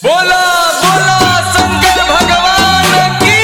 बोला बोला शंकर भगवान की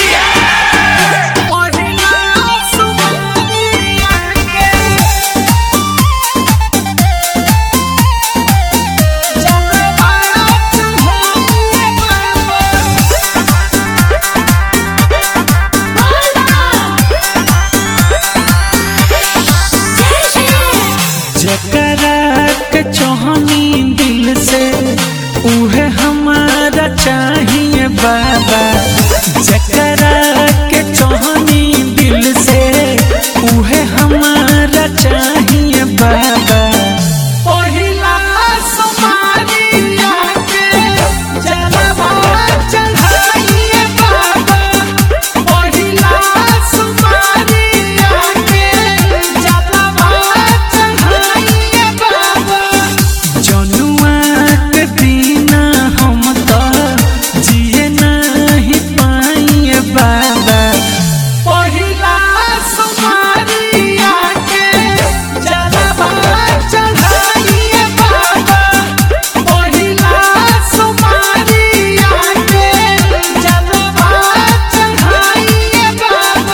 जकरा के चाहनी दिल से उहे हमारा चाहिए बाबा जकरा के चाहनी दिल से उहे हमारा चाहिए बाबा पहिला समारिया के जलवा चढ़ाइए बाबा पहिला समारिया के जलवा चढ़ाइए बाबा जनुआ के बिना हम तो जिए नहीं पाइए बाबा पहिला सुमारिया के जलवा चढ़ाइए बाबा पहिला सुमारिया के जलवा चढ़ाइए बाबा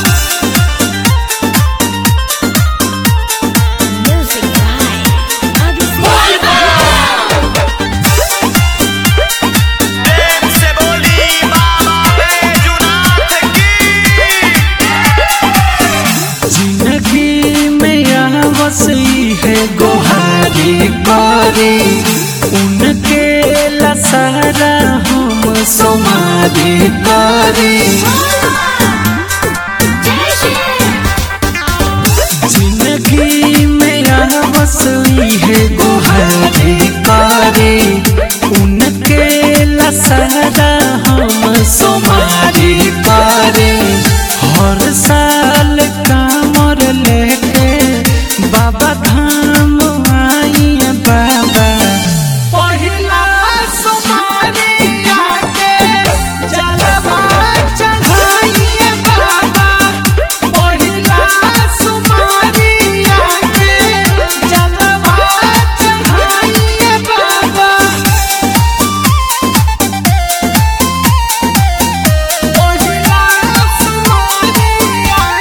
Music by प्रेम से बोली बाबा बैजुनाथ की जिंदगी में आवसी है गोहारी पारी उनके लसारा हम सोमारी पारी जिंदगी में आवसी है गोहारी पारी उनके लसारा हम सोमारी पारी हर साल कामर लेके बाबा धाम आई बाबा पहिला सुमारिया के जलवा चढ़ाइए बाबा पहिला सुमारिया के जलवा चढ़ाइए बाबा पहिला सुमारिया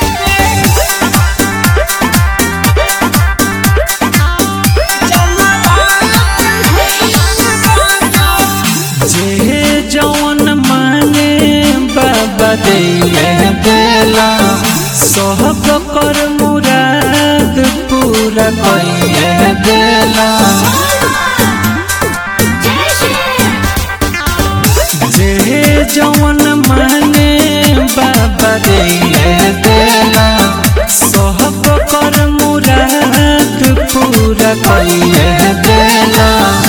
जे जौन माने बाबा दिले देला सब कर मुराद पूरा कइले देला जे जौन माने बाबा दिले देला सब कर मुराद पूरा कइले देला